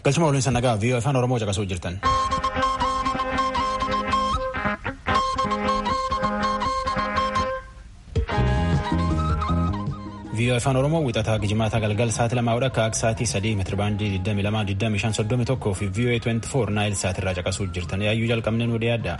Galchuma waliin sannagaa viiyoo afaan Oromoo caqasuu jirtan. viiyoo afaan Oromoo wixataa gijimaataa galgal sa'aatii lamaa akka akka sa'aatii sadii meetirabaandii 22,25,31 fi viiyoo 24 naayil sa'aatirraa caqasuu jirtan yaayyuu jalqabneen wadee adda.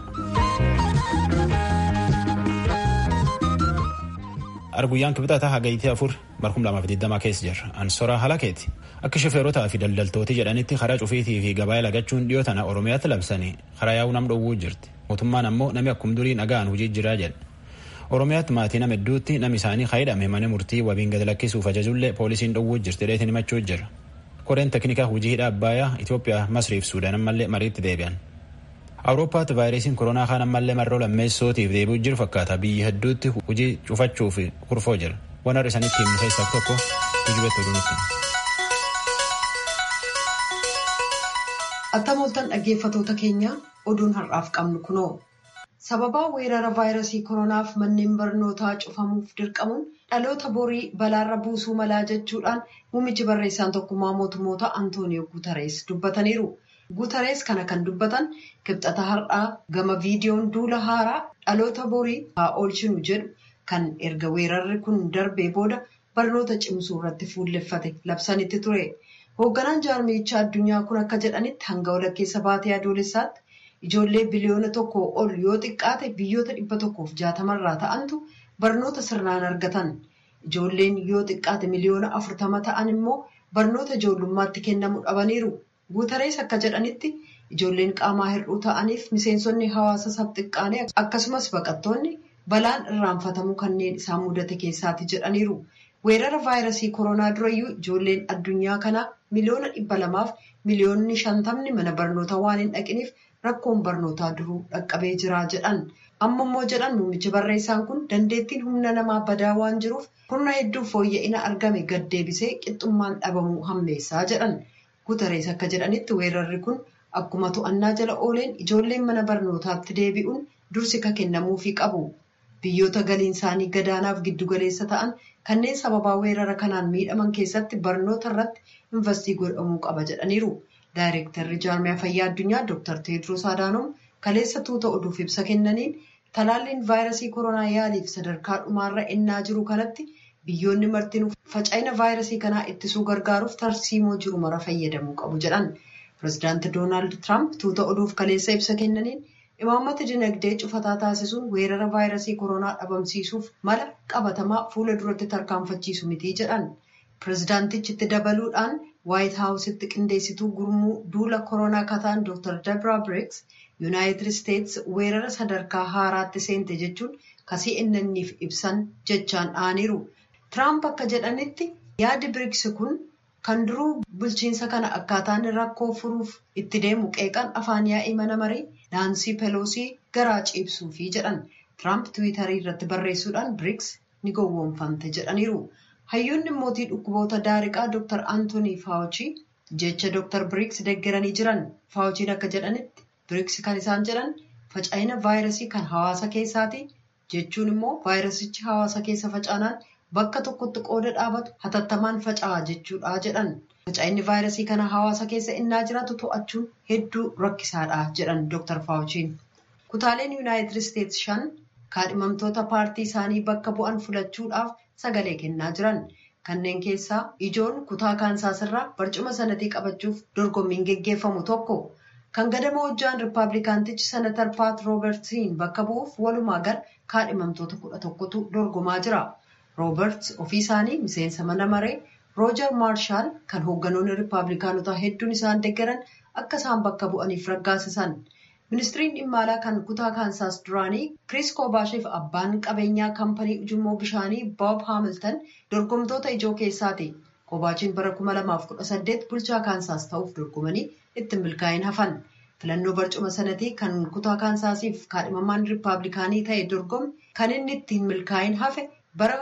Arguyyaan kibxataa hagayitee afur barkum lamaaf digdamaa keessa jirra. Ansoraa halakeeti. Akka shofeerotaa fi daldaltooti jedhanitti karaa cufiitii fi gabaa lagachuun dhiyoo tana Oromiyaatti labsanii karaa yaa'uu nam dhowwuu jirti. Mootummaan ammoo nami akkum durii nagaan hojii jiraa jedha. Oromiyaatti maatii nama hedduutti nami isaanii kaayidhame mana murtii wabiin gad lakkisuuf ajajullee poolisiin dhowwuu jirti dheetiin himachuu jira. Koreen teknikaa hojii hidha Abbaayyaa Itoophiyaa Masriif Suudaan ammallee mariitti deebi'an. Awurooppaatti vaayirasiin koronaa kaan ammallee marroo lammeessootiif deebi'uu jiru fakkaata biyyi hedduutti hojii cufachuuf kurfoo jira. Waan har'a isaaniitti himisa isaaf tokko tujubeetti oduunutti. Attam ooltan dhaggeeffatoota keenya oduun har'aaf qabnu kunoo. Sababaa weerara vaayirasii koronaaf manneen barnootaa cufamuuf dirqamuun dhaloota borii balaarra buusuu malaa jechuudhaan muummichi barreessaan tokkummaa mootummoota Antooniyoo Guutarees dubbataniiru. Guutarees kana kan dubbatan kibxata har'aa gama viidiyoon duula haaraa dhaloota borii haa oolchinu jedhu kan erga weerarri kun darbee booda barnoota cimsuu irratti fuulleffate labsanitti ture. Hoogganaan jaarmichaa addunyaa kun akka jedhanitti hanga walakkeessa baatee adoolessaatti ijoollee biliyoona tokko ol yoo xiqqaate biyyoota dhibba tokkoof jaatamarraa ta'antu barnoota sirnaan argatan. Ijoolleen yoo xiqqaate miliyoona afurtama ta'an immoo barnoota ijoollummaatti kennamu dhabaniiru. Guutarees akka jedhanitti ijoolleen qaamaa hir'uu ta'aniif miseensonni hawaasa sabxiqqaanee akkasumas baqattoonni balaan irraanfatamuu kanneen isaan mudate keessaati jedhaniiru. Weerara vaayirasii koronaa durayyuu ijoolleen addunyaa kanaa miliyoona dhibba lamaaf miliyoonni shantamni mana barnootaa waan hin dhaqiniif rakkoon barnootaa duruu dhaqqabee jira jedhan. Amma immoo jedhan muummichi barreessaan kun dandeettiin humna namaa badaa waan jiruuf humna hedduu fooyya'ina argame gad deebisee qixxummaan dhabamuu hammeessaa jedhan. Guutarees akka jedhanitti weerarri kun akkuma to'annaa jala ooleen ijoolleen mana barnootaatti deebi'uun dursi ka kennamuufii qabu. Biyyoota galiin isaanii gadaanaaf giddugaleessa ta'an kanneen sababaa weerara kanaan miidhaman keessatti barnoota irratti investii godhamuu qaba jedhaniiru. Daayireektarri jaarmiyaa fayyaa addunyaa Dr. Teediroos Adaanoom kaleessa tuuta oduuf ibsa kennaniin talaalliin vaayirasii koronaa yaaliif sadarkaa dhumaarra ennaa jiru kanatti biyyoonni martinuu faca'ina vaayirasii kanaa ittisuu gargaaruuf tarsiimoo jiru mara fayyadamuu qabu jedhan. Pireezidaanti Doonaald Tiraamp tuuta oduuf kaleessa ibsa kennaniin imaammata dinagdee cufataa taasisuun weerara vaayirasii koronaa dhabamsiisuuf mala qabatamaa fuula duratti tarkaanfachiisu mitii jedhan. Pireezidaantichi dabaluudhaan waayit haawusitti qindeessituu gurmuu duula koronaa kataan Dr. Debra Briggs yuunaayitid isteets weerara sadarkaa haaraatti seente jechuun kasii innanniif ibsan jechaan dha'aniiru. Tiraamp akka jedhanitti yaadi Briggs kun kan duruu bulchiinsa kana akkaataan rakkoo furuuf itti deemu qeeqan afaan yaa'ii mana marii Naansii Peloosii garaa ciibsuufi jedhan. Tiraamp tiwiitarii irratti barreessuudhaan Briggs ni gowwoomfamte jedhaniiru. Hayyoonni mootii dhukkuboota daariqaa Dr. Antoonii Faawuchii jecha Dr. Briggs deeggaranii jiran. Faawuchiin akka jedhanitti Briggs kan isaan jedhan faca'ina vaayirasii kan hawaasa keessaati jechuun immoo vaayirasichi hawaasa keessa facaanaan bakka tokkotti qooda dhaabatu hatattamaan faca'aa jechuudha jedhan. Faca'inni vaayirasii kana hawaasa keessa innaa jiraatu to'achuun hedduu rakkisaadha jedhan Dr. Faawuchiin. Kutaaleen Yuunaayitid Isteets shan kaadhimamtoota paartii isaanii bakka bu'an filachuudhaaf sagalee kennaa jiran. Kanneen keessaa ijoon kutaa kaansaasirraa barcuma sanatii qabachuuf dorgommiin geggeeffamu tokko. Kan gadama hojjaan Rippaabilikaantichi Senatar Paat Roobertsiin bakka bu'uuf walumaa gala kaadhimamtoota kudha tokkotu dorgomaa jira. Rooberts ofii isaanii miseensa mana maree Roojar Maarshaal kan hoogganoonni Rippaabilikaanotaa hedduun isaan deeggaran akka isaan bakka bu'aniif raggaasisan. Ministiriin dhimma alaa kan kutaa kaansaas duraanii Kiriis Koobaashiif abbaan qabeenyaa kaampanii ujummoo bishaanii Boob Haamiltan dorgomtoota ijoo keessaati. Koobaachiin bara 2018 bulchaa kaansaas ta'uuf dorgomanii itti milkaa'in hafan. Filannoo barcuma sanatii kan kutaa kaansaasiif kaadhimamaan Rippaabilikaanii ta'e dorgome kan inni ittiin milkaa'in hafe bara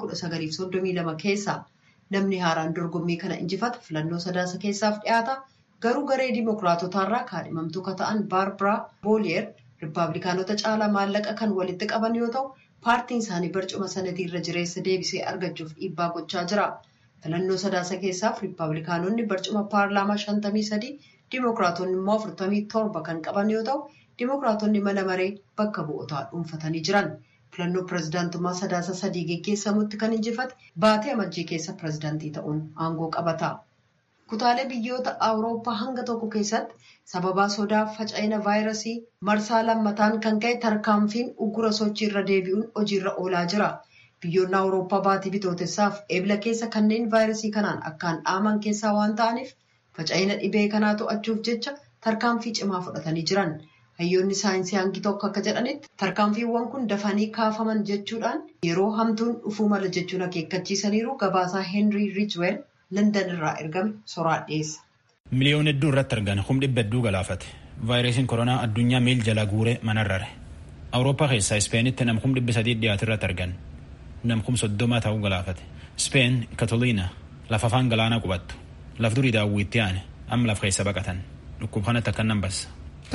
1932 keessa. Namni haaraan dorgommii kana injifata filannoo sadaasa keessaaf dhiyaata. Garuu garee Dimookiraatotaarraa kaadhimamtuu kan ta'an Baarbaraa Booliyeer Rippaabilikaanota caalaa maallaqa kan walitti qaban yoo ta'u, paartiin isaanii barcuma sanatii irra jireessa deebisee argachuuf dhiibbaa gochaa jira. Filannoo sadaasa keessaaf riippaabilikaanonni barcuma paarlaamaa shantamii sadii diimokiraatonni immoo afurtamii torba kan qaban yoo ta'u diimokiraatonni mana maree bakka bu'ootaa dhuunfatanii jiran. Filannoo pirezidaantummaa sadaasa sadii geggeessamutti kan injifate baatee amajjii keessa pirezidaantii ta'uun aangoo qabata. Kutaalee biyyoota Awurooppaa hanga tokko keessatti sababaa sodaa faca'ina vaayirasii marsaa lammataan kan ka'e tarkaanfiin uggura sochii irra deebi'uun hojiirra oolaa jira. Biyyoonni Awurooppaa baatii bitootessaaf eebila keessa kanneen vaayirasii kanaan akkaan dhaaman keessaa waan ta'aniif faca'ina dhibee kanaa to'achuuf jecha tarkaanfii cimaa fudhatanii jiran. Hayyoonni saayinsii hangi tokko akka jedhanitti tarkaanfiiwwan kun dafanii kaafaman jechuudhaan yeroo hamtuun dhufuu mala jechuun akeekkachiisaniiru gabaasaa Heenrii Riijweel Landan irraa ergame soraa dhiyeessa. Miliyoon hedduu irratti argan humni dhibba hedduu galaafate. Vaayirasiin koronaa addunyaa miil jala guuree manarrare. Awurooppaa keessaa Ispeenitti nam kum dhibbi sadii dhiyaatu irratti argan. Nam kum soddoma ta'uu galaafate. Speen Katoliina lafa afaan galaanaa qubattu. Laf durii daawwitti aane amma laf keessa baqatan. Dhukkub kanatti akka nan bassa.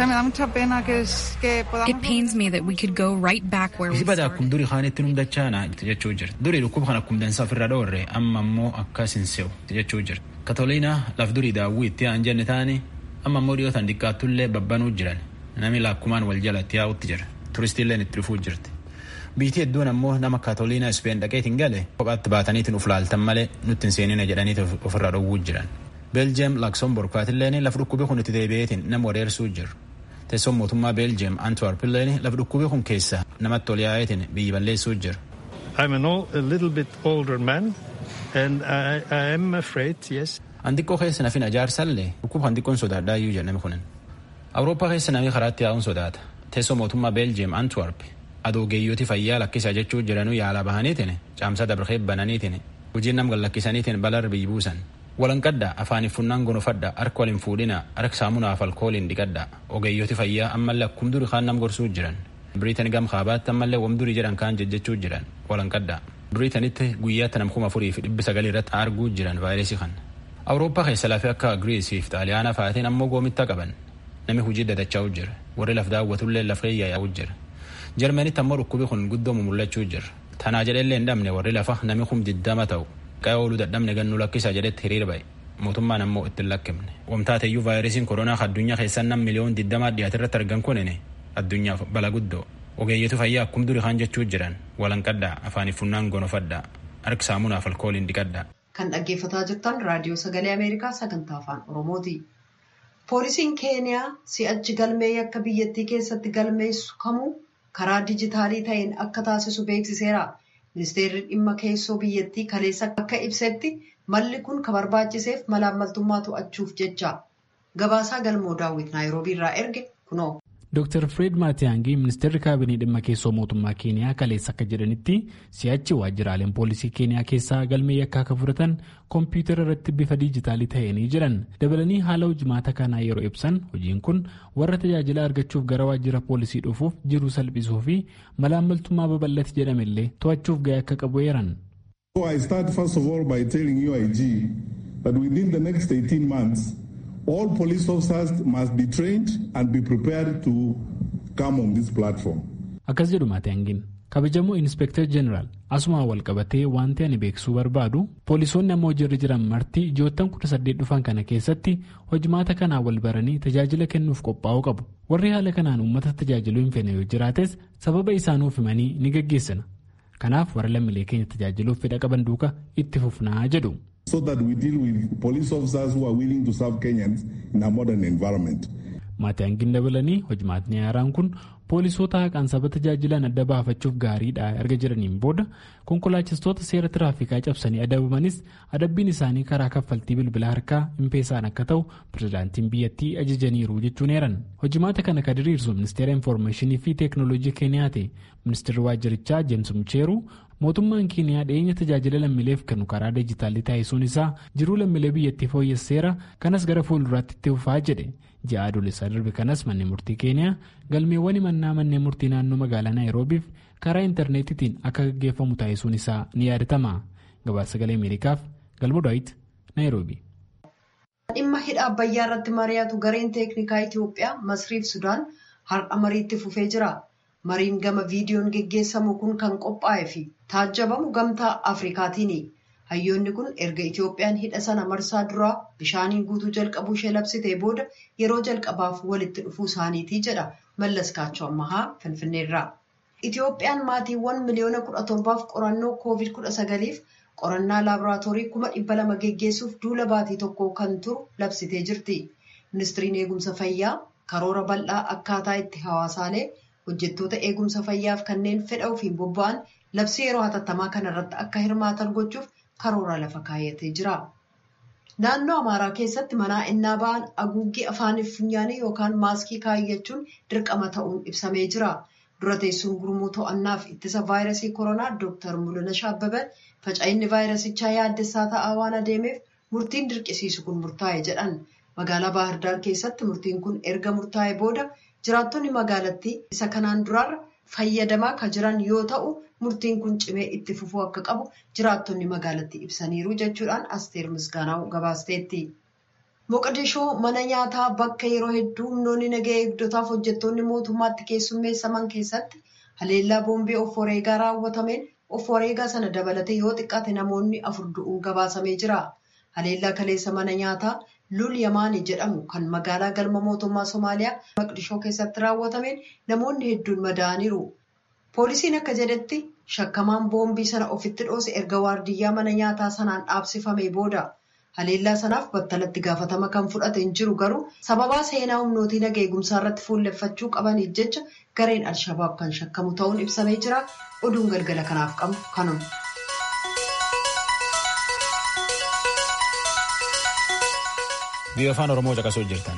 It pains me that we could go right back where we Isi bada started. akkum durii kaanitti nu dachaana jechuu jirti. Durii dhukkub kan akkum dansaa ofirra dhoorre amma immoo akkas hin se'u jechuu jirti. Katoliina laf durii daawwii itti aan jenne taani amma immoo dhiyootan xiqqaattullee babbanuu jiran. Nami lakkumaan wal jala itti yaa'utti jira. Turistiilleen itti dhufuu jirti. Biitii hedduun ammoo nama Katoliina Ispeen dhaqeetiin gale kophaatti baataniitiin uf laaltan malee nutti hin seenine jedhaniiti ofirra dhowwuu jiran. Beeljeem Laksoomborg faatilleen lafa dhukkubii kun itti deebi'eetiin nama wareersuu jiru. Teessoon mootummaa Beeljeem Antwerp illeen lafa dhukkubii kun keessa namatti ol yaa'eetiin biyyi balleessuu jiru. I'm an old, a little bit older man, and I, I am afraid, yes. Andiqqoo keessa nafin ajaarsallee dhukkuba andiqqoon sodaadhaa iyyuu jedhame kunin. Awurooppaa keessa namni karaatti yaa'uun sodaata. Teessoo mootummaa Beeljeem Antwerp adoogeeyyooti fayyaa lakkisaa jechuu jiranuu yaalaa bahaniitiin caamsaa dabaree bananiitiin hojiin nam gallakkisaniitiin balar biyyi buusan. Walanqaddaa afaaniif funnaan gonofadhaa harka waliin fuudhinaa harka saamunaaf alkooliin dhiqadhaa ogeeyyooti fayyaa ammallee akkum durii kaan nam gorsuu jiran. Biriitan gam kaabaatti ammallee wam durii jedhan kaan jechuu jiran walanqaddaa. Biriitanitti guyyaatti nam kuma afurii fi dhibbi sagalii irratti arguu jiran vaayirasii kana. Awurooppaa keessa lafee akka Giriisii fi Xaaliyaanaa fa'aatiin ammoo goomitta qaban. Nami hojii dadachaa'u jira. Warri laf daawwatullee lafee yaa'u jira. Jarmanitti ammoo dhukkubi kun guddoomu mul'achuu jira. Tanaa jedhellee hin dhabne warri lafa nami kum diddama ta'u. Qa'ee ooluu dadhabne gannuu lakkisa jedhetti hiriira ba'e. Mootummaan ammoo ittiin lakkifne. Wamtaateyyuu vaayirasiin koronaa addunyaa keessaa nam miliyoon digdamaa dhiyaate irratti argan kunini addunyaaf bala guddoo. Ogeeyyetu fayyaa akkum durii kaan jechuu jiran walanqadhaa afaaniif funnaan gonofadhaa harki saamunaaf alkooliin dhiqadhaa. Kan dhaggeeffataa jirtan raadiyoo sagalee Ameerikaa sagantaa afaan Oromooti. Poolisiin Keeniyaa si'achi galmee yakka biyyattii keessatti galmeessu kamuu karaa dijitaalii ta'een akka taasisu beeksiseera. Ministeerri dhimma keessoo biyyattii kaleessa akka ibsetti malli kun kan barbaachiseef malaammaltummaa to'achuuf jecha. Gabaasaa galmoo daawwit naayiroobii irraa erge kunoo. Dr. Fred Maatiyaangii ministeerri kaabinee dhimma keessoo mootummaa Keeniyaa kaleessa akka jedhanitti si'achi waajjiraaleen poolisii Keeniyaa keessaa galmee yakkaa akka fudhatan koompiyuutara irratti bifa diijitaalii ta'anii jiran dabalanii haala hojimaata kanaa yeroo ibsan hojiin kun warra tajaajila argachuuf gara waajjira poolisii dhufuuf jiru salphisuu fi malaammaltummaa babal'ate jedhamellee to'achuuf gahee akka qabu eeran. So I start first of all by telling UIG that within the next 18 months all police officers must be trained and be prepared to come on this platform. Akkas jedhu Maatiyaangiin kabajamoo Inspektar Jeneraal asumaa wal qabatee wanti ani beeksisuu barbaadu poolisoonni amma hojiirra jiran marti ji'oottan kudha saddeet dhufan kana keessatti hojimaata kanaan wal baranii tajaajila kennuuf qophaa'uu qabu. Warri haala kanaan uummata tajaajiluu hin feene yoo jiraates sababa isaanuuf himanii ni gaggeessina. Kanaaf warra lammiilee keenya tajaajiluuf fedha qaban duuka itti fufnaa jedhu. so that we deal with police officers who are willing to serve Kenyans in a modern environment. Maatiyaangiin dabalanii hojimaatni haaraan kun poolisoota haqaan saba tajaajilan adda baafachuuf gaariidha erga jiraniin booda konkolaachistoota seera tiraafikaa cabsanii adabamanis adabbiin isaanii karaa kaffaltii bilbila harkaa impeesaan akka ta'u pirezidaantiin biyyattii ajajaniiru jechuun eeran hojimaata kana kan diriirsu ministeera infoormeeshinii fi teeknooloojii keeniyaati ministeerri waajjirichaa jeems mucheeru mootummaan keeniyaa dhiyeenya tajaajila lammiileef kennu karaa dijitaalii taasisuun isaa jiruu lammiilee biyyattii fooyyesseera kanas gara fuulduraatti itti fufaa jedhe ji'a adoolessaa darbe kanas manneen murtii keeniyaa galmeewwan himannaa manneen murtii naannoo magaalaa naayiroobiif karaa intarneetitiin akka gaggeeffamu taasisuun isaa ni yaadatama gabaasa sagalee ameerikaaf galmo daawit naayiroobii. dhimma hidha abbayyaa irratti mari'atu gareen teeknikaa Itoophiyaa Masriif Sudaan har'a mariitti fufee jira. Mariin gama viidiyoon geggeessamu kun kan qophaa'ee fi taajjabamu gamtaa Afrikaatiini. Hayyoonni kun erga Itoophiyaan hidha sana marsaa duraa bishaaniin guutuu jalqabuu ishee labsitee booda yeroo jalqabaaf walitti dhufuu isaaniitii jedha Mallas Kaachoo Ammahaa Finfinneerraa. Itoophiyaan maatiiwwan miliyoona kudha torbaaf qorannoo koovid kudha sagaliif qorannaa laaboraatoorii kuma dhibba lama geggeessuuf duula baatii tokko kan turu labsitee jirti. Ministiriin eegumsa fayyaa karoora bal'aa akkaataa itti hawaasaalee hojjettoota eegumsa fayyaaf kanneen fedha ofiin bobba'an labsii yeroo hatattamaa kanarratti akka hirmaatan gochuuf karoora lafa kaayatee jira. Naannoo Amaaraa keessatti manaa innaa ba'an haguuggii afaaniif funyaanii yookaan maaskii kaayyachuun dirqama ta'uun ibsamee jira. Dura teessuun gurmuu to'annaaf ittisa vaayirasii koronaa Dr. Mul'ina Shaabbabe faca'inni vaayirasichaa yaaddessaa ta'aa waan adeemeef murtiin dirqisiisu kun murtaa'e jedhan. Magaalaa Baahirdaar keessatti murtiin kun erga murtaa'e booda jiraattonni magaalattii isa kanaan duraarra fayyadamaa kan jiran yoo ta'u murtiin kun cimee itti fufuu akka qabu jiraattonni magaalattii ibsaniiru jechuudhaan asteer misgaanaa gabaasteetti. Moqodishoo mana nyaataa bakka yeroo hedduu humnoonni nagaa eegdotaaf hojjettoonni mootummaatti keessummeessaman keessatti haleellaa boombii of wareegaa raawwatameen of wareegaa sana dabalatee yoo xiqqaate namoonni afur du'uun gabaasamee jira. Haleellaa kaleessa mana nyaataa Lul Yamaanii jedhamu kan magaalaa galma mootummaa Somaaliyaa Moqdishoo keessatti raawwatameen namoonni hedduun madaa'aniiru. Poolisiin akka jedhetti shakkamaan boombii sana ofitti dhoose erga waardiyyaa mana nyaataa sanaan dhaabsifamee booda. Haleellaa sanaaf battalatti gaafatama kan fudhate hin jiru garuu sababaa seenaa humnootii nagaa eegumsaa irratti fuulleffachuu qabaniif jecha gareen Alshabaab kan shakkamu ta'uun ibsamee jira. Oduun galgala kanaaf qabu kanuma. Biyya afaan Oromoo caqasuu jirtan.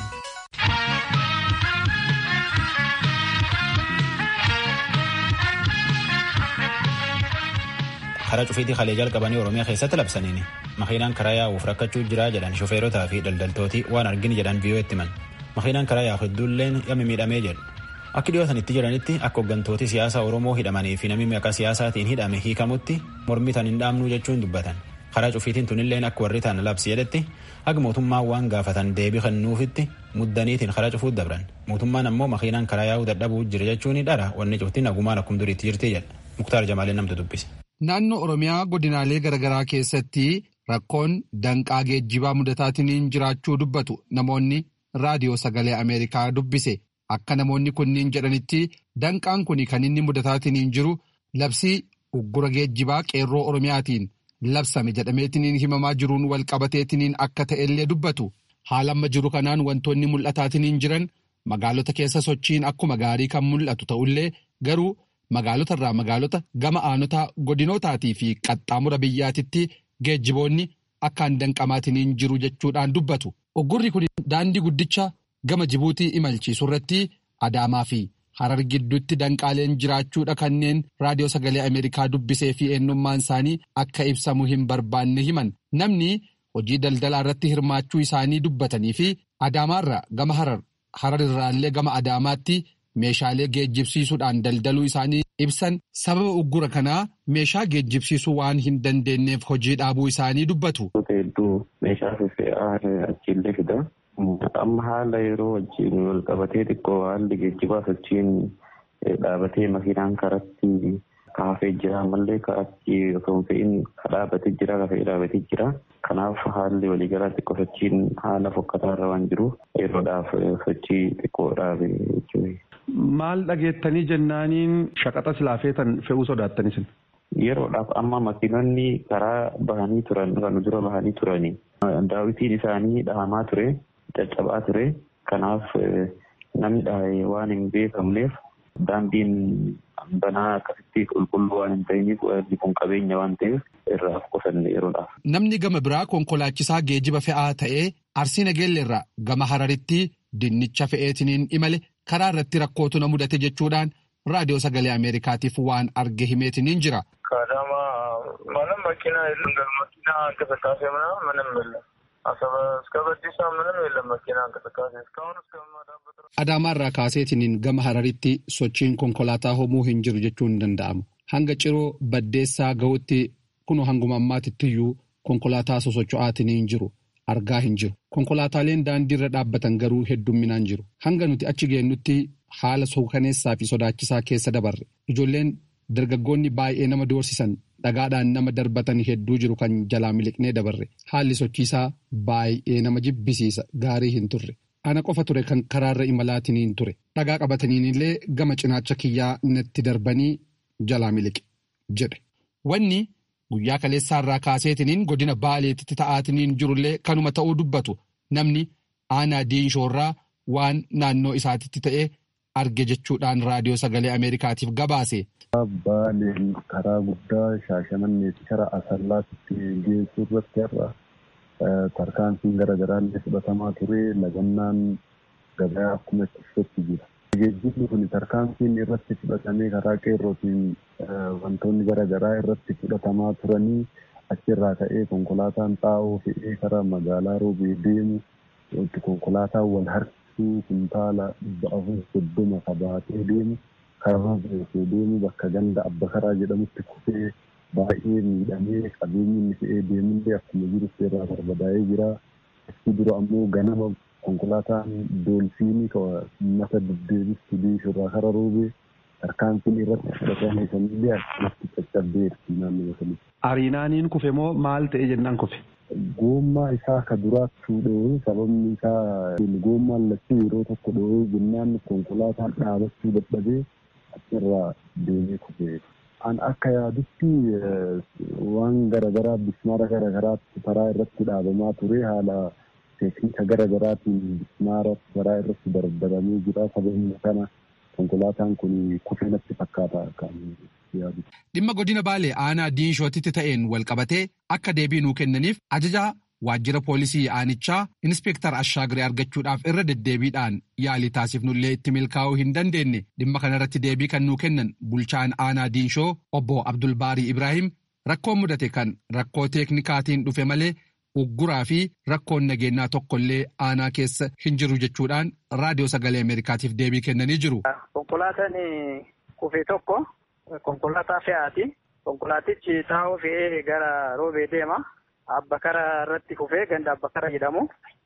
karaa cufiitii kalee jalqabanii oromiyaa keessatti labsaniini makiinaan karaa yaa'uuf rakkachuu jira jedhan shofeerotaa fi daldaltooti waan argini jedhan biyyoo itti himan makiinaan karaa yaa'u hedduulleen yammi miidhamee jedhu akki dhiyootan itti jedhanitti akka hooggantooti siyaasa oromoo hidhamanii fi namni maqaa siyaasaatiin hidhame hiikamutti mormii tan hin dhaabnuu jechuun dubbatan karaa cufiitiin tunilleen akka warri tan labsi jedhetti akka mootummaan waan gaafatan deebii kennuufitti muddaniitiin karaa cufuut dabran mootummaan ammoo makiinaan karaa yaa'uu dadhabuu jira jechuun dhara wanni cufti nagumaan akkuma duriitti jirti jedha muktaar jamaaleen namtu dubbise. Naannoo Oromiyaa godinaalee garaagaraa keessatti rakkoon danqaa geejjibaa mudataatiin jiraachuu dubbatu namoonni raadiyoo sagalee Ameerikaa dubbise akka namoonni kunniin jedhanitti danqaan kun kan inni mudataatiin jiru labsii uggura geejjibaa qeerroo Oromiyaatiin labsame jedhameetiin himamaa jiruun wal qabateetiin akka ta'ellee dubbatu haala amma jiru kanaan wantoonni mul'ataatiin jiran magaalota keessa sochiin akkuma gaarii kan mul'atu ta'ullee garuu. Magaalota irraa magaalota gama aanota godinootaatii fi qaxxaamura biyyaatitti geejjiboonni akkaan danqamaatiin jiru jechuudhaan dubbatu. Uggurri kun daandii guddicha gama Jibuutii imalchiisu irratti Adaamaa fi Harar gidduutti danqaaleen jiraachuudha kanneen raadiyoo sagalee Ameerikaa dubbisee fi eenyummaan isaanii akka ibsamu hin barbaanne himan. Namni hojii daldalaa irratti hirmaachuu isaanii dubbatanii fi Adaamaarraa gama Harar, Harar irraallee gama Adaamaatti. Meeshaalee geejjibsiisuudhaan daldaluu isaanii ibsan sababa uggura kanaa meeshaa geejjibsiisuu waan hin dandeenyeef hojii dhaabuu isaanii dubbatu. Hedduu meeshaa fe'aa achiillee fida. Amma haala yeroo wajjin wal qabatee xiqqoo haalli geejjibaa sochiin dhaabatee makiinaan karatti kaafee jira ammallee ka'achi osoo hin fe'in dhaabatee jira kafee dhaabatee jira. Kanaaf haalli waliigalaa xiqqoo sochiin haala fokkataa irra waan jiruuf yeroodhaaf sochii xiqqoo dhaabe jechuudha. Maal dhageettanii jennaaniin shaqaxa silaa feetan fe'uu sodaattanis? Yeroodhaaf amma makiinonni karaa bahanii turan kan dura bahanii turani. Daawwitiin isaanii dhahamaa ture, caccabaa ture. Kanaaf namni dhahee waan hin beekamneef daandiin banaa akkasitti qulqulluu waan hin ta'iniif wanti kun qabeenya waan ta'eef irraa qusanne yeroodhaaf. Namni gama biraa konkolaachisaa geejiba fe'aa ta'ee arsii nageelle irraa gama hararitti dinnicha fe'eetiniin imale karaa irratti rakkootu na mudate jechuudhaan raadiyoo sagalee ameerikaatiif waan arge himeetiniin jira. Kadama mana makiina makiina እንቅስቃሴ ምናምን ምንም የለም። አሰበ እስከ በዲሳ ምንም የለም መኪና እንቅስቃሴ እስካሁን እስከማዳበት Adaamaarraa kaaseetiniin gama hararitti sochiin konkolaataa homuu hin jiru jechuun hin danda'amu. Hanga ciroo baddeessaa ga'utti kun hanguma ammaatittiyuu konkolaataa sosocho'aatiniin jiru. argaa hin jiru. Konkolaataaleen daandiirra dhaabbatan garuu heddumminaan jiru. Hanga nuti achi geennutti haala suukaneessaa fi sodaachisaa keessa dabarre. Ijoolleen dargaggoonni baay'ee nama doorsisan dhagaadhaan nama darbatan hedduu jiru kan jalaa miliqnee dabarre haalli sochiisaa baay'ee nama jibbisiisa gaarii hin turre ana qofa ture kan karaarra imalaatiniin ture dhagaa qabataniin illee gama cinaacha kiyyaa natti darbanii jalaa miliqe jedhe wanni guyyaa kaleessaarraa kaaseetiniin godina baaleetitti ta'aatiniin jirullee kanuma ta'uu dubbatu namni aanaa diinshoorraa waan naannoo isaatitti ta'e arge jechuudhaan raadiyoo sagalee ameerikaatiif gabaase. Baaleen karaa guddaa shaashamannee fi karaa asallaatti geessuu irratti har'a tarkaanfiin garaagaraa illee fudhatamaa ture lagannaan gabaa akkuma itti jira. Geejjibni kun tarkaanfiin irratti fudhatamee karaa qeerrootiin wantoonni garaagaraa irratti fudhatamaa turanii achirraa ka'ee konkolaataan xaa'oo fe'ee karaa magaalaa roobee deemu konkolaataan wal harkisuu kuntaala dhibba afur soddoma kabaatee deemu karaa beekee deemu bakka ganda abba karaa jedhamutti kufee baay'ee miidhamee qabeenyi inni fe'ee deemullee akkuma jiru irraa barbadaa'ee jira. Achi dura ammoo ganama konkolaataan doolfiinii mata deddeebistu diishurraa kara roobee tarkaanfiin irratti fudhatame sanillee akkumatti caccabdeerti naannoo sanatti. Ariinaaniin kufe moo maal ta'e jennaan kufe? Goommaa isaa ka duraattuu dho'ee sababni isaa goommaan lachuu yeroo tokko dho'ee jennaan konkolaataan dhaabachuu dadhabee achirraa deemee kufe. An akka yaadutti waan garaagaraa bismaara garaagaraatti karaa irratti dhaabamaa ture haala teeknika garaagaraatiin bismaara karaa irratti dardaramee jira sababni kana konkolaataan kun kufee natti fakkaata kan yaadu. Dhimma godina Baalee aanaa diinshootitti ta'een walqabatee akka deebii nuu kennaniif ajajaa waajjira poolisii aanichaa inspeektar Ashaagiree argachuudhaaf irra deddeebiidhaan yaalii taasifnullee itti milkaa'uu hin dandeenye dhimma kanarratti deebii kan nuu kennan bulchaan aanaa diinshoo obbo Abdulbaarii Ibrahim rakkoon mudate kan rakkoo teeknikaatiin dhufe malee ugguraa fi rakkoon nageenyaa tokkollee aanaa keessa hin jiru jechuudhaan raadiyoo sagalee Ameerikaatiif deebii kennanii jiru. Konkolaataan kufee tokko konkolaataa fe'aati. Konkolaatichi xaa'oo fe'ee gara roobee deema. Abbakara irratti kufee ganda abbakara jedhamu.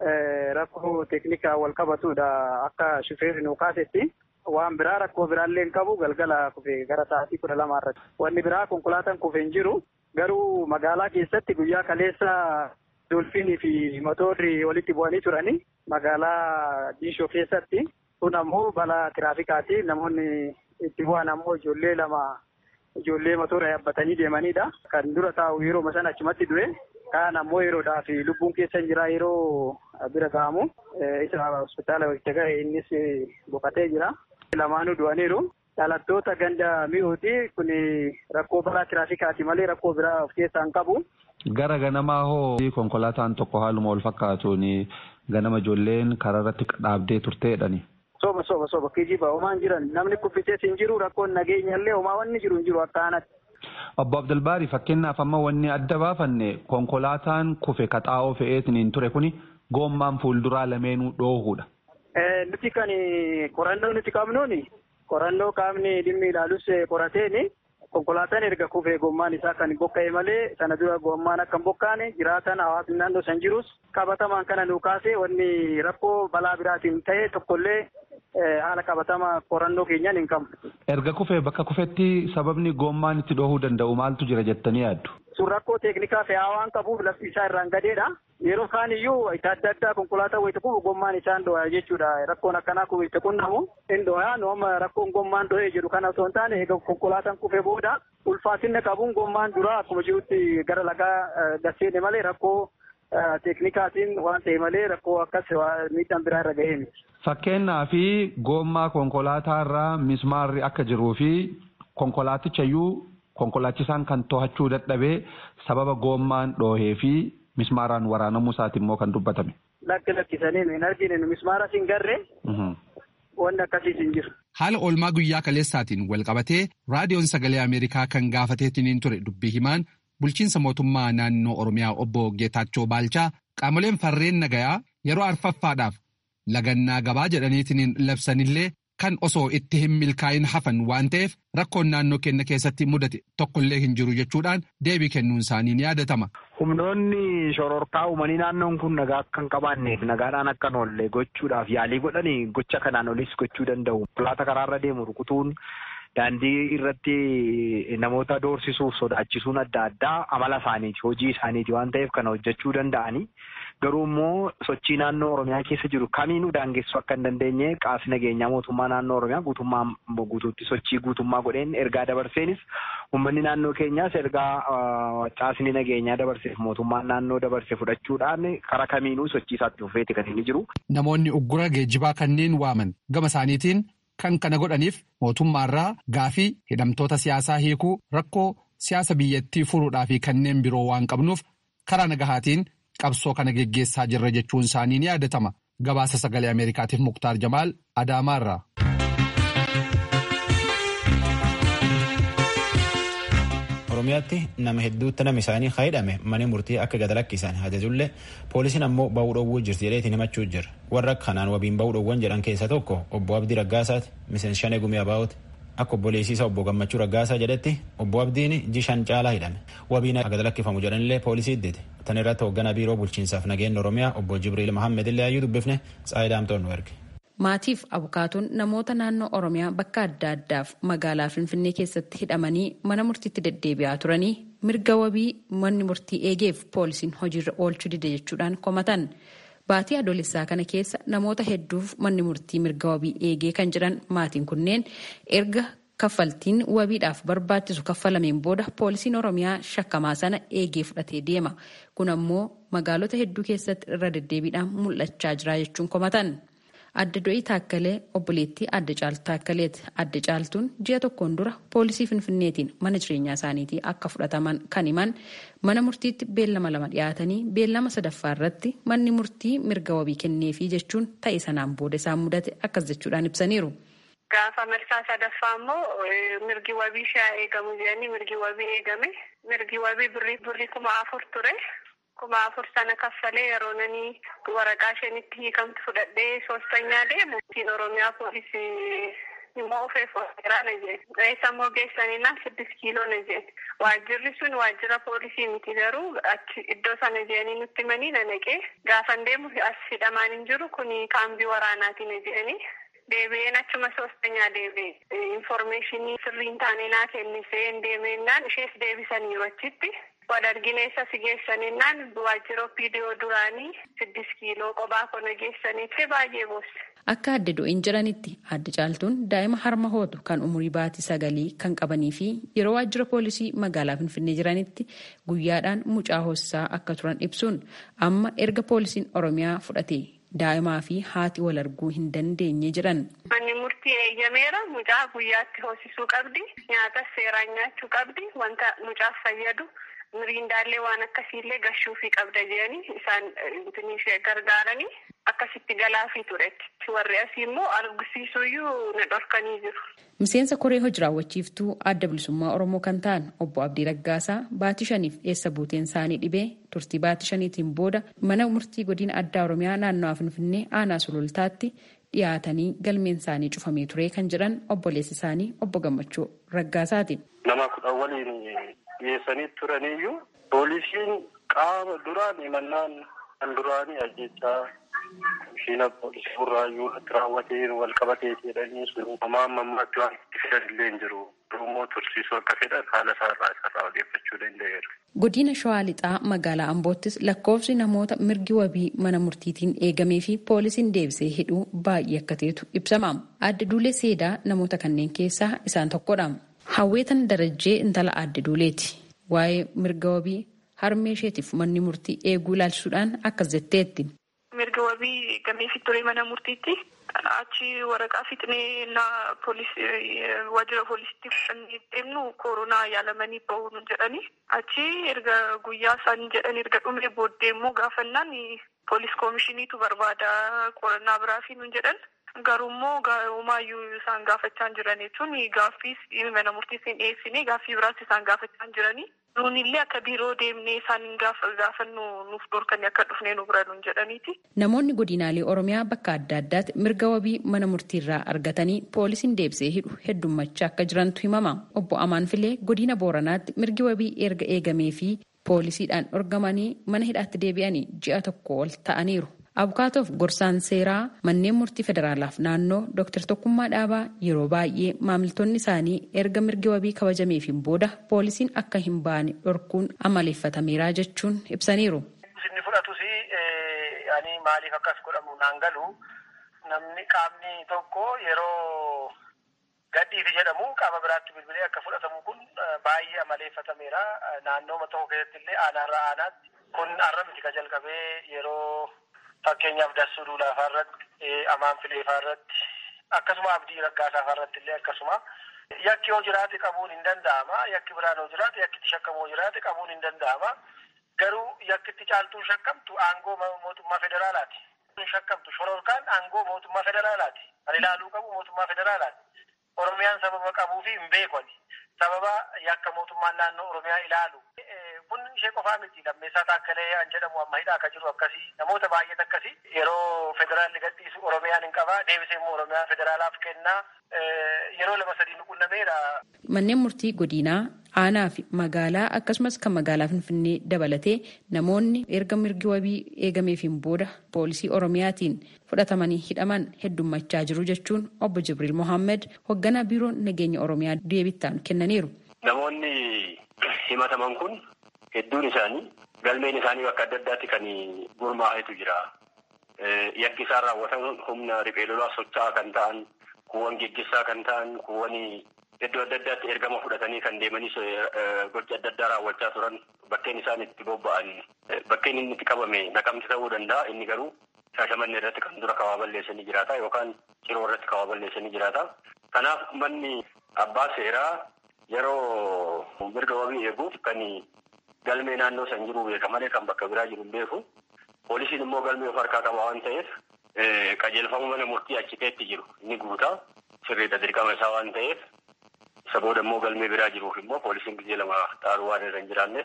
Rakkoo teeknikaa wal qabatudha akka shufeerri nuu kaasetti. Waan biraa rakkoo biraallee hin qabu galgala kufee gara sa'aatii kudha lamaa irratti. Wanni biraa konkolaataan kufee hin jiru. Garuu magaalaa keessatti guyyaa kaleessa dolfiinii fi motorri walitti bu'anii turanii magaalaa diishoo keessatti. Kun ammoo balaa tiraafikaati. Namoonni itti bu'an ammoo ijoollee lama ijoollee motora yaabbatanii deemanidha. Kan dura taa'u yeroo sana achumatti du'e. Kaan ammoo yeroodhaaf lubbuun keessa jira yeroo bira ga'amu. Isa hospitaala itti ga'e innis boqotee jira. Lamaanuu du'aniiru. Dhalattoota ganda mi'ooti kun rakkoo balaa tiraafikaati malee rakkoo biraa of keessaa hin qabu. Gara ganamaa hoo konkolaataan tokko haaluma wal fakkaatuun ganama ijoolleen karaa irratti dhaabdee turteedhani. Soba soba soba kijiba homaan jiran namni kuffisees hin jiru rakkoon nageenyallee homaa wanni jiru hin jiru akka aanatti. Obbo Abdulbaari fakkeenyaaf amma wanni adda baafanne konkolaataan kufe kaxaa'oo fe'eetiin hin ture kuni goommaan fuulduraa lameenuu dhoohuudha. Nuti kan qorannoo nuti qabnuuni qorannoo qaamni dhimmi ilaalus qorateeni konkolaataan erga kufee gommaan isaa kan bokka'e malee sana dura gommaan akka hin bokkaane jiraatan hawaasni naannoo san jirus qabatamaan kana nuu kaase wanni rakkoo balaa biraatiin ta'e tokkollee haala qabatama qorannoo keenyaan hin qabnu. Erga kufee bakka kufetti sababni gommaan itti dhohuu danda'u maaltu jira jettanii yaaddu? Sun rakkoo teeknikaa fe'aa waan qabuuf lafti isaa irraan gadeedha. Yeroo kaan iyyuu itti adda addaa konkolaataa wayita kufu gommaan isaan dho'a jechuudha. Rakkoon akkanaa kun itti qunnamu hin dho'a. Nooma rakkoon gommaan dho'ee jedhu kana osoo hin taane egaa konkolaataan kufee booda ulfaatinna qabuun gommaan dura akkuma jirutti gara lagaa gasseene malee rakkoo teeknikaatiin waan ta'e malee rakkoo akkas miidhaan biraa irra ga'ee miti. Fakkeenyaa fi goommaa konkolaataa irraa mismaarri akka jiruu fi konkolaatichayyuu konkolaachisaan kan to'achuu dadhabee sababa goommaan dhoohee fi mismaaraan waraanamuu isaati immoo kan dubbatame. Lakki lakkisanii hin argine mismaara hin garree wanni akkasiis hin jiru. Haala oolmaa guyyaa kaleessaatiin wal qabatee raadiyoon sagalee Ameerikaa kan gaafateetiin ture dubbii himaan bulchiinsa mootummaa naannoo Oromiyaa obbo Geetaachoo Baalchaa qaamoleen farreen nagayaa yeroo arfaffaadhaaf lagannaa gabaa jedhaniitiin labsanillee kan osoo itti hin milkaa'in hafan waan ta'eef rakkoon naannoo keenya keessatti mudate tokkollee hin jiru jechuudhaan deebii kennuun isaanii ni yaadatama. Humnoonni shororkaa uumanii naannoon kun nagaa akka hin qabaanneef nagaadhaan akka hin oolle gochuudhaaf yaalii godhanii gocha kanaan olis gochuu danda'u. Konkolaataa karaarra deemu rukutuun daandii irratti namoota doorsisuuf sodaachisuun adda addaa amala isaaniiti hojii isaaniiti waan ta'eef kana hojjechuu danda'anii garuu immoo sochii naannoo oromiyaa keessa jiru kamiinuu daangessuu akka hin dandeenye qaamni nageenyaa mootummaa naannoo oromiyaa guutummaa guutuutti sochii guutummaa godheen ergaa dabarseenis uummanni naannoo keenyaas ergaa caasni nageenyaa dabarseef mootummaan naannoo dabarse fudhachuudhaan karaa kamiinuu sochii isaatti fufeeti kan inni jiru. Namoonni uggura geejjibaa kanneen waaman gama isaaniitiin kan kana godhaniif mootummaarraa gaafii hidhamtoota siyaasaa hiikuu rakkoo siyaasa biyyattii furuudhaa fi kanneen biroo waan qabnuuf karaa nagahaatiin qabsoo kana geggeessaa jirra jechuun isaanii ni yaadatama. Gabaasa sagalee Ameerikaatiif Muktaar Jamaal Adaamaarraa. Oromiyaatti nama hedduutti nama isaanii hidhame mana murtii akka gad lakkisan ajajullee poolisiin ammoo ba'uu dhowwuu jirti jedheetiin himachuu jira. Warra kanaan wabiin ba'uu dhowwan jedhan keessa tokko obbo Abdii Raggaasaati miseensa shanee gumii abaa'ooti. Akka obboleessiisa obbo Gammachuu Raggaasaa jedhetti obbo Abdiin jishan caalaa hidhame. Wabiin gad lakkifamu jedhanillee poolisii iddite. Tan irratti hoogganaa biiroo bulchiinsaaf nageenya Oromiyaa obbo Jibriil Mahammed illee hayyuu dubbifne Tsaayidaamtoon nu erge. Maatiif abukaatuun namoota naannoo Oromiyaa bakka adda addaaf magaalaa Finfinnee keessatti hidhamanii mana murtiitti deddeebi'aa turanii mirga wabii manni murtii eegeef poolisiin hojiirra oolchuu dide jechuudhaan komatan. Baatii adoolessaa kana keessa namoota hedduuf manni murtii mirga wabii eegee kan jiran maatiin kunneen erga kaffaltiin wabiidhaaf barbaachisu kaffalameen booda poolisiin Oromiyaa shakkamaa sana eegee fudhatee deema. Kun ammoo magaalota hedduu keessatti irra deddeebiidhaan mul'achaa jira jechuun komatan. Adda do'ii taakkalee obboleettii adda caaltu taakkaleeti. Adda caaltuun ji'a tokkoon dura poolisii finfinneetiin mana jireenyaa isaaniitii akka fudhataman kan himan mana murtiitti beellama lama dhiyaatanii beellama sadaffaa irratti manni murtii mirga wabii kenneefii jechuun ta'e sanaan booda isaan mudate akkas jechuudhaan ibsaniiru. Gaafa marsaa sadaffaa immoo mirgi wabii shaa eegamu jedhanii mirgi wabii eegame mirgi wabii birrii kuma afur ture. kuma afur sana kaffalee yeroo nani waraqaa ishenitti hiikamtu fudhadhee soostanyaa deemu ittiin oromiyaa poolisii immoo ofeef waajjiraa na jedhe eessa immoo geessaninaa siddis kiiloo na jedhe waajjirri sun waajjira poolisii miti garuu achi iddoo sana jedhanii nutti himanii na naqee gaafan deemu as hidhamaan hin jiru kun kaambii waraanaati na jedhanii deebi'een achuma soostanyaa deebi'e informeeshinii sirriin taane naa kennisee hin deemennaan ishees deebisaniiru achitti wal argineessa si geessaninnaan waajjira viidiyoo duraanii siddis kiiloo qophaa kona geessanitti baay'ee boosse. Akka adda do'iin jiranitti adda caaltuun daa'ima harma hootu kan umurii baatii sagalii kan qabanii fi yeroo waajjira poolisii magaalaa Finfinnee jiranitti guyyaadhaan mucaa hoosisaa akka turan ibsuun amma erga poolisiin Oromiyaa fudhate daa'imaa fi haati wal arguu hin dandeenye jedhan. Manni murtii eeyyameera mucaa guyyaatti hoosisuu qabdi nyaata seeraan nyaachuu qabdi wanta mucaaf fayyadu. miriindaallee waan akkasiillee gashuufii qabda jedhanii isaan ishee gargaaranii akkasitti galaafii turetti warri asii immoo argisiisuyyuu na dhorkanii jiru. Miseensa koree hojii raawwachiiftuu adda bilisummaa Oromoo kan ta'an obbo Abdii Raggaasaa baatii shaniif eessa buuteen isaanii dhibee turtii baatii shaniitiin booda mana murtii godina addaa Oromiyaa naannawaa Finfinnee aanaa sulultaatti dhiyaatanii galmeen isaanii cufamee ture kan jedhan obboleessi isaanii obbo Gammachuu Raggaasaati. Nama kudha waliin dhiyeessanii turaniyyuu poolisiin qaama duraan himannaan kan duraanii ajjechaa shiina poolisii burraayyuu irratti raawwatee wal qabatee jedhanii sun homaa ammaatti waan itti fidan illee hin jiru. Immoo tursiisuu akka fedhan haala isaarraa isarraa odeeffachuu danda'eera. Godina Shawaa Lixaa magaalaa Amboottis lakkoofsi namoota mirgi wabii mana murtiitiin eegamee fi poolisiin deebisee hidhuu baay'ee akka ta'etu ibsama. Adda Duulee Seedaa namoota kanneen keessaa isaan tokkodha. Hawweetan Darajjee intala adda Duuleeti. Waa'ee mirga wabii harmee isheetiif manni murtii eeguu ilaalchisuudhaan akkas jetteetti. Mirga wabii gameefi ture mana murtiitti achi waraqaa fixnee na waajjira poolisiitti fudhannee deemnu koronaa yaalamanii bahuun jedhanii achi erga guyyaa isaan jedhan erga dhumee booddee immoo gaafannaan poolis koomishiniitu barbaada qorannaa biraa fi nun jedhan garuu immoo homaayyuu isaan gaafachaa jiran jechuun gaaffiis mana murtiis hin dhiyeessine gaaffii biraas isaan gaafachaa jiranii nuunillee akka biiroo deemnee isaan gaafannu nuuf dhorkanii akka dhufnee nu bira nun jedhaniiti. Namoonni godinaalee Oromiyaa bakka adda addaatti mirga wabii mana murtiirraa argatanii poolisiin deebisee hidhu heddummachaa akka jirantu himama. Obbo Amaan Filee godina Booranaatti mirgi wabii erga eegamee fi poolisiidhaan dhorgamanii mana hidhaatti deebi'anii ji'a tokko ol ta'aniiru. Abukaatoof gorsaan seeraa manneen murtii federaalaaf naannoo Dr. Tokkummaa Dhaabaa yeroo baay'ee maamiltoonni isaanii erga mirgi wabii kabajameefiin booda poolisiin akka hin baane dhorkuun amaleeffatameera jechuun ibsaniiru. Inni fudhatus ani maaliif akkas godhamu naan galu namni qaamni tokko yeroo gadhiifi jedhamu qaama biraatti bilbilee akka fudhatamu kun baay'ee amaleeffatameera. Naannoo tokko keessatti illee aanaarraa aanaatti kun har'a miti ka jalqabee yeroo fakkeenyaaf dassuu duulaafaa irratti amaan fileefaa irratti akkasuma abdii raggaasaafaa irratti illee akkasuma yakki yoo jiraate qabuun hin danda'ama yakki biraan yoo jiraate yakkitti shakkamu yoo jiraate qabuun hin danda'ama garuu yakkitti caaltuun shakkamtu aangoo mootummaa federaalaati. shakkamtu shororkaan aangoo mootummaa federaalaati. Kan ilaaluu qabu mootummaa federaalaati. Oromiyaan sababa qabuu fi hin beekoni. Sababa yakka mootummaan naannoo Oromiyaa ilaalu. Kun ishee qofaa miti lammeessaa taakkalee an jedhamu amma hidhaa akka jiru akkasii namoota baay'eet akkasii yeroo federaalli gadhiisu Oromiyaan hin qabaa deebisee immoo Oromiyaa federaalaaf kennaa yeroo lama sadii nu qunnameera. Manneen murtii godinaa aanaa fi magaalaa akkasumas kan magaalaa Finfinnee dabalatee namoonni erga mirgi wabii eegameefiin booda poolisii Oromiyaatiin fudhatamanii hidhaman heddummachaa jiru jechuun obbo Jibriil Mohaammed hoogganaa biiroo nageenya Oromiyaa deebittaan kennaniiru. Namoonni himataman kun hedduun isaanii galmeen isaanii bakka adda addaatti kan gurmaa'etu jira. Yakki isaan raawwatan humna riphee lolaa socho'aa kan ta'an, kuuwwan geggessaa kan ta'an, kuuwwan iddoo adda addaatti ergama fudhatanii kan deemanis gocha adda addaa raawwachaa turan bakkeen isaan itti bobba'an bakkeen inni itti qabame naqamti ta'uu danda'a inni garuu shaashamanni irratti kan dura kawaa balleessanii jiraata yookaan ciroo irratti kawaa balleessanii jiraata. Kanaaf manni abbaa seeraa yeroo mirga wabii eeguuf kan galmee naannoo san jiru beeka malee kan bakka biraa jiru hin beeku. Poolisiin immoo galmee of harkaa qaba waan ta'eef qajeelfama mana murtii achi keetti jiru inni guutaa sirriidha dirqama isaa waan ta'eef isa booda immoo galmee biraa jiruuf immoo poolisiin gizee lama xaaruu waan irra hin jiraanneef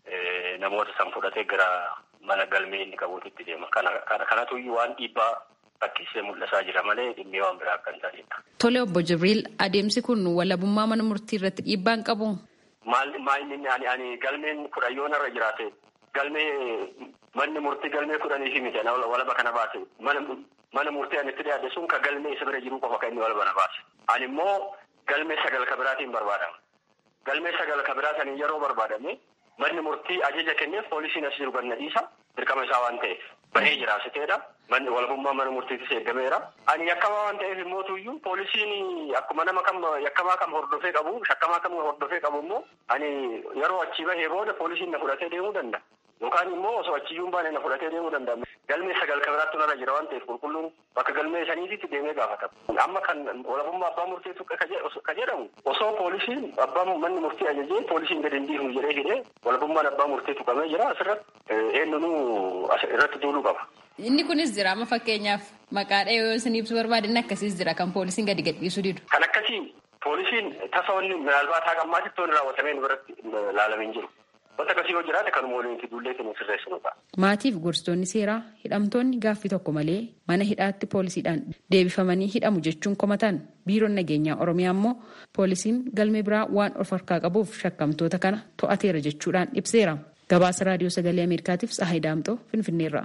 namoota san fudhatee gara mana galmee inni qabuutitti deema. Kanatu waan dhiibbaa fakkiisee mul'isaa jira malee dhimmee waan biraa akka hin taanedha. Tole obbo Jibriil adeemsi kun walabummaa mana murtii irratti dhiibbaa hin qabu. Maal inni ani ani galmeen kudhan yoo narra jiraate galmee manni murtii galmee kudhanii fi miti walaba kana baase mana murtii ani itti dhiyaate sun ka galmee isa bira jiru qofa kan inni walaba na baase. Ani immoo galmee sagal ka biraatiin barbaadama. Galmee sagal ka biraatiin yeroo barbaadame manni murtii ajaja kenneef poolisiin as jiru ganna dhiisa dirqama isaa waan ta'eef bahee jira siteedha. Manni walabummaa mana murtiitis eeggameera. Ani yakkamaa waan ta'eef immoo tuyyuu poolisiin akkuma nama kam yakkamaa kam hordofee qabu shakkamaa kam hordofee qabu immoo ani yeroo achii bahee booda poolisiin na fudhatee deemuu danda'a. Yookaan immoo osoo achiyyuun baane na fudhatee deemuu danda'a. Galmee sagal ka biraatti narra jira waan ta'eef qulqulluun bakka galmee saniititti deemee gaafatama. Amma kan walabummaa abbaa murteetu ka jedhamu osoo poolisiin abbaa manni murtii ajajee poolisiin gadi hin dhiifnu jedhee hidhee walabummaan abbaa murteetu qabee jira asirratti eenyunuu irratti duuluu qaba. Inni kunis jira amma fakkeenyaaf maqaadha yoo isin ibsu barbaadan akkasiis jira kan poolisiin gadi gadhiisuu didu. Kan akkasii poolisiin tasa wanni minaalbaa taa gammaatitti wanni raawwatamee nu biratti ilaalamee hin jiru. Wanta akkasii yoo jiraate kanuma waliin itti duullee kennu sirreessinudha. Maatiif gorsitoonni seeraa hidhamtoonni gaaffii tokko malee mana hidhaatti poolisiidhaan deebifamanii hidhamu jechuun komatan biiroon nageenyaa Oromiyaa immoo poolisiin galmee biraa waan of harkaa qabuuf shakkamtoota kana to'ateera jechuudhaan ibseera. Gabaasa raadiyoo sagalee Ameerikaatiif Tsahayi Daamxoo Finfinneerraa.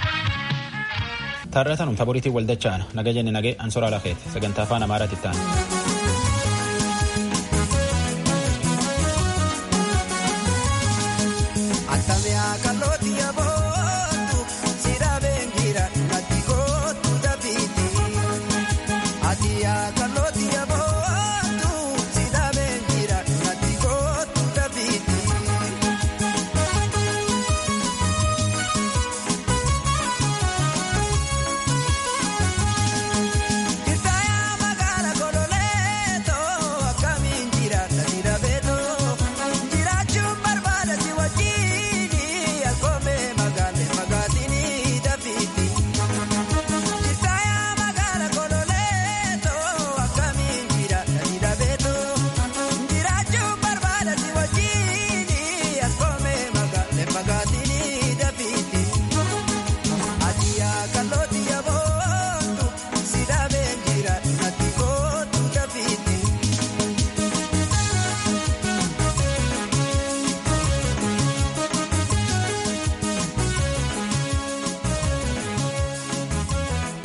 Taarratanum taboriitiin waldachaan naga jenne nagee ansoraa lafeeti sagantaa afaan amaaraatti ta'an.